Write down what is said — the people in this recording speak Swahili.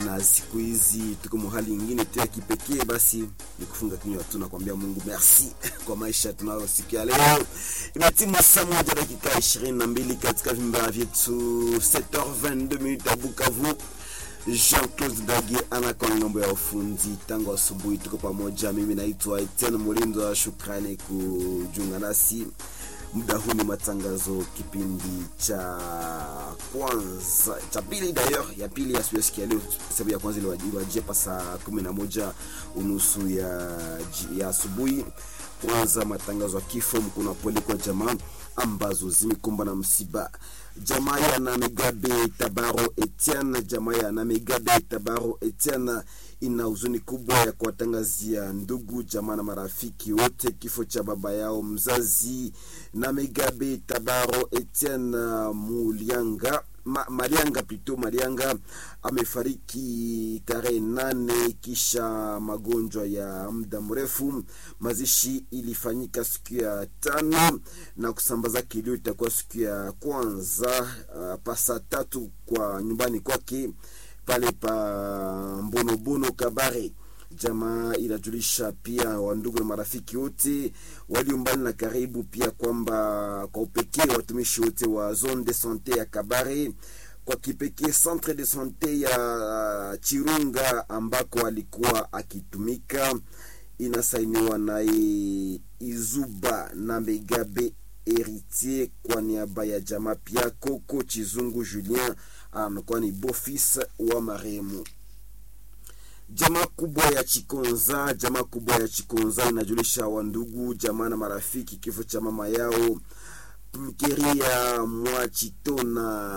na siku hizi tuko mahali ingine tu ya kipekee, basi ni kufunga kinywa tu na kuambia Mungu merci kwa maisha tunayo siku ya leo. Imetimu saa moja dakika ishirini na mbili katika vimba vyetu 7h22 minutes ya Bukavu. Jean-Claude Dagi anakuwa ngambo ya ufundi tangu asubuhi, tuko pamoja. Mimi naitwa Etienne Mulindo, shukrani kujiunga nasi muda huu. Ni matangazo kipindi cha kwanza cha pili d'ailleurs ya pili ya siku ya leo, sababu ya kwanza iliwajia pa saa kumi na moja unusu ya, ya asubuhi. Kwanza matangazo ya kifo, mkuna pole kwa jamaa ambazo zimekumbwa na msiba jamaa ya Namegabe Tabaro Etienne, jamaa ya Namegabe Tabaro Etienne ina huzuni kubwa ya kuwatangazia ndugu jamaa na marafiki wote kifo cha baba yao mzazi Namegabe Tabaro Etienne Mulianga Ma, Marianga plutôt Marianga amefariki tarehe nane kisha magonjwa ya muda mrefu. Mazishi ilifanyika siku ya tano na kusambaza kilio itakuwa siku ya kwanza uh, pasa tatu kwa nyumbani kwake pale pa Mbonobono Kabare. Jamaa inajulisha pia wandugu na marafiki wote walio mbali na karibu, pia kwamba kwa upekee watumishi wote wa zone de sante ya Kabare, kwa kipekee centre de sante ya Chirunga ambako alikuwa akitumika. Inasainiwa naye Izuba na Megabe Heritier kwa niaba ya jamaa, pia Koko Chizungu Julien anakuwa ni bofis wa marehemu. Jamaa kubwa ya Chikonza, jamaa kubwa ya Chikonza inajulisha wandugu jamaa na marafiki kifo cha mama yao Mkeria Mwachitona